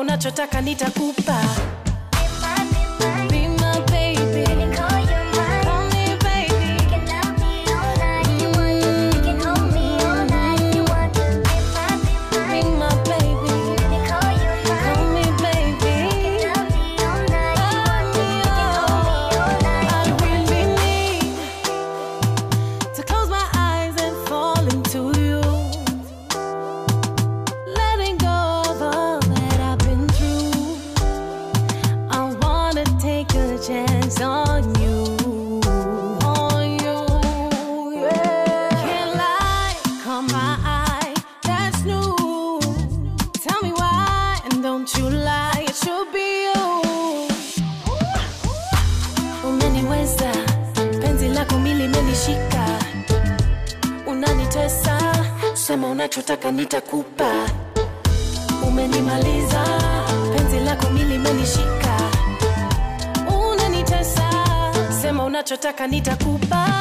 unachotaka nitakupa Be my baby. Call me baby. Be my baby. Call me baby. I really need to close my eyes and fall into you. Letting go of all that I've been through. I wanna take a chance on you. On you, yeah. Can't lie, caught my eye, that's new. Tell me why, and don't you lie, it should be you. Umeniweza, penzi lako mili limenishika, unanitesa, sema unachotaka nitakupa. Umenimaliza, penzi lako mili limenishika, unanitesa, sema unachotaka nitakupa.